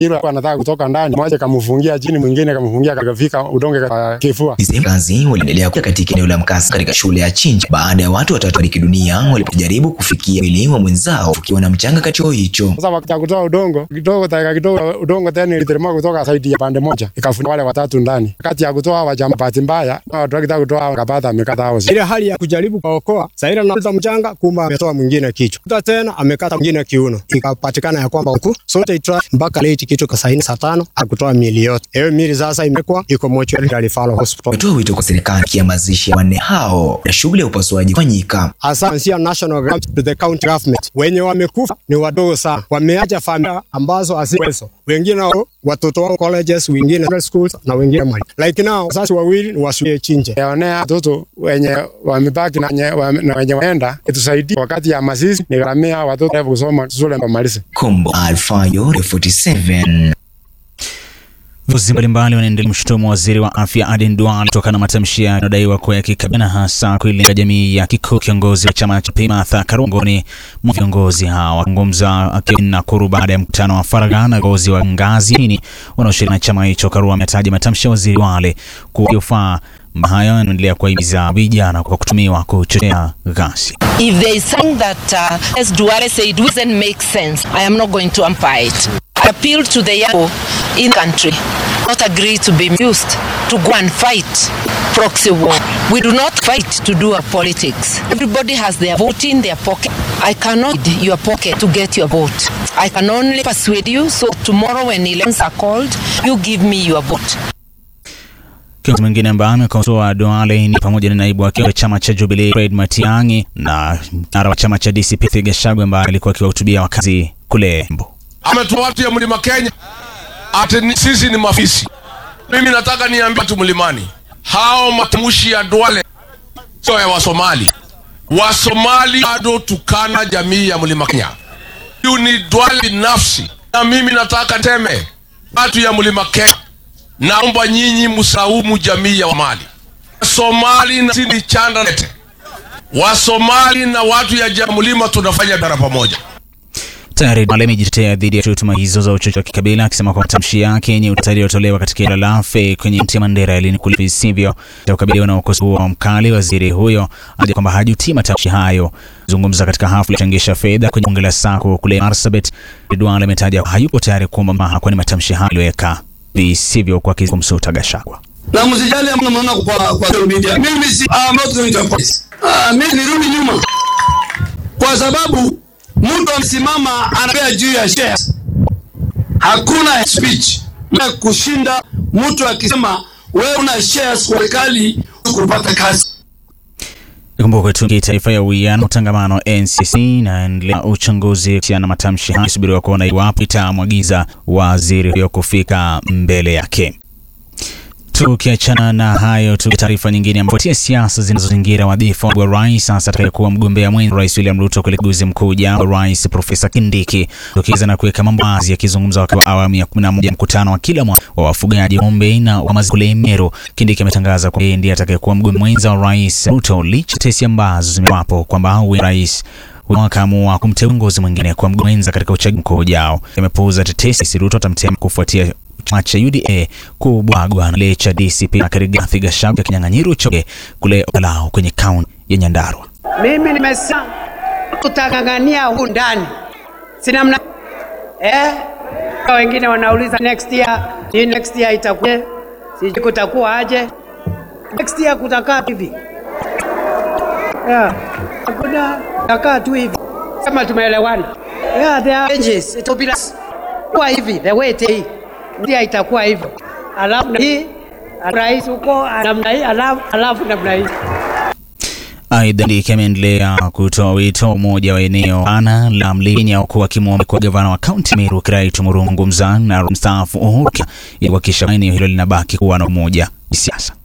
Hilo anataka kutoka ndani, mmoja kamfungia chini, mwingine kamfungia kakafika udonge kwa kifua. Wakazi waliendelea kuja katika eneo la mkasa katika shule ya Chinja baada ya watu watatu fariki dunia walipojaribu kufikia mwili wa mwenzao ukiwa na mchanga kati yao hicho. Sasa wakati kutoa udongo kidogo, dakika kidogo, udongo tena iliteremka kutoka saidi ya pande moja ikafunika wale watatu ndani. Wakati ya kutoa wa jamaa, bahati mbaya watu wakitaka kutoa wakapata amekata hao. Ile hali ya kujaribu kuokoa Saira na mchanga, kumbe ametoa mwingine kichwa, kuta tena amekata mwingine kiuno, ikapatikana ya kwamba huku sote itra mpaka late kitu kwa saini saa tano akutoa miili yote. Hiyo miili sasa imekuwa iko mochwari ya Rifalo Hospital. Wametoa wito kwa serikali ya mazishi ya wanne hao na shughuli ya upasuaji kufanyika. Hasa sia national government to the county government, wenye wamekufa ni wadogo sana, wameacha familia ambazo haziwezo, wengine wao watoto wao colleges, wengine schools na wengine mali. Like now wazazi wawili ni wasuie Chinje yaonea watoto wenye wamebaki na wenye wame- na wenye waenda itusaidie wakati ya mazishi, ni gharamia watoto kusoma shule wamalize. Kombo Alfayo 47 Viongozi mbalimbali wanaendelea kumshutumu waziri wa afya Aden Duale kutokana na matamshi yanayodaiwa kuwa ya kikabila na hasa kuilenga jamii ya Kikuyu. Kiongozi wa chama cha PMA Martha Karua miongoni mwa viongozi hao wakizungumza akiwa Nakuru baada ya mkutano wa faragha na viongozi wa ngazi chini wanaoshiriki na chama hicho. Karua ametaja matamshi ya waziri Duale kuwa yofaa hayo yanaendelea kuwahimiza vijana kwa kutumiwa kuchochea ghasia. If there is something that uh, as Duale said doesn't make sense, I am not going to umpire it. I appeal to the young people in the country not agree to be used to go and fight proxy war. We do not fight to do our politics. Everybody has their vote in their pocket. I cannot need your pocket to get your vote. I can only persuade you. So tomorrow when elections are called, you give me your vote. Kiongozi mwingine ambaye amekosoa Duale ni pamoja na naibu wake wa chama cha Jubilee Fred Matiang'i na kinara wa chama cha DCP Rigathi Gachagua ambaye alikuwa akiwahutubia wakazi kule Embu. ametoa watu ya mlima Kenya ati ni, sisi ni mafisi. Mimi nataka niambie watu mlimani, hao matamshi ya Duale sio ya Wasomali. Wasomali bado tukana jamii ya mlima Kenya. Huyu ni Duale binafsi, na mimi nataka teme watu ya mlima Kenya, naomba nyinyi msaumu jamii ya Wamali. Wasomali na sisi ni chanda nete. Wasomali na watu ya ja- mlima tunafanya biashara pamoja. Tayari Duale amejitetea dhidi ya tuhuma hizo za uchochezi wa kikabila akisema kwa matamshi yake yenye utata yaliyotolewa katika eneo la Lafe kwenye kaunti ya Mandera yalinukuu visivyo cha kukabiliwa na ukosoaji huo mkali. Waziri huyo aja kwamba hajutii matamshi hayo. Zungumza katika hafla ya kuchangisha fedha kwenye bunge la Sako kule Marsabit, Duale ametaja hayupo tayari kuomba msamaha kwani matamshi hayo yaliweka visivyo kwa kumsuta Gachagua. na msijali amna mnaona kwa kwa social media. Mimi si I'm not going to apologize. Ah, mimi nirudi nyuma kwa sababu mtu amesimama anapea juu ya shares. Hakuna speech na kushinda mtu akisema wewe una shares kwa serikali kupata kazi. Ikumbuke tu kitaifa ya uwiano utangamano NCC inaendelea uchunguzi kuhusiana na matamshi hayo, subiriwa kuona iwapo itamwagiza waziri huyo kufika mbele yake. Tukiachana na hayo, tu taarifa nyingine ambapo tia siasa zinazozingira wadhifa wa rais sasa atakayekuwa mgombea mwenza rais William Ruto kule uchaguzi mkuu ujao wa rais Profesa Kindiki tukiweza na kuweka mambo wazi, akizungumza wakati wa awamu ya 11 mkutano wa kila mwaka wa wafugaji ng'ombe na wa maziwa kule Meru. Kindiki ametangaza kwamba yeye ndiye atakayekuwa mgombea mwenza wa rais Ruto licha tesi ambazo zimewapo kwamba huyu rais wakaamua kumteua kiongozi mwingine kwa mgombea mwenza katika uchaguzi mkuu ujao. Yamepuuza tetesi Ruto atamteua kufuatia chama cha UDA kubwagwa na kile cha DCP na Rigathi Gachagua kinyang'anyiro choge kule Olao kwenye kaunti ya Nyandarua. Mimi nimesema tutang'ang'ania huku ndani, si namna eh? Wengine wanauliza next year, ni next year itakuwa sijui kutakuwa aje. Next year kutakaa hivi yeah. Hakuna kutakaa tu hivi kama tumeelewana. Yeah, there are changes. It will be like- kuwa hivi the way it is ndio itakuwa hivyo, alafu na hii rais huko namna hii, alafu alafu namna hii Aidha, Kindiki ameendelea kutoa wito umoja wa eneo pana la Mlima huku akimwomba kwa gavana wa kaunti Meru Kiraitu Murungu Mzaa na mstaafu Uhuru Kenyatta ili kuhakikisha eneo hilo linabaki kuwa na umoja kisiasa.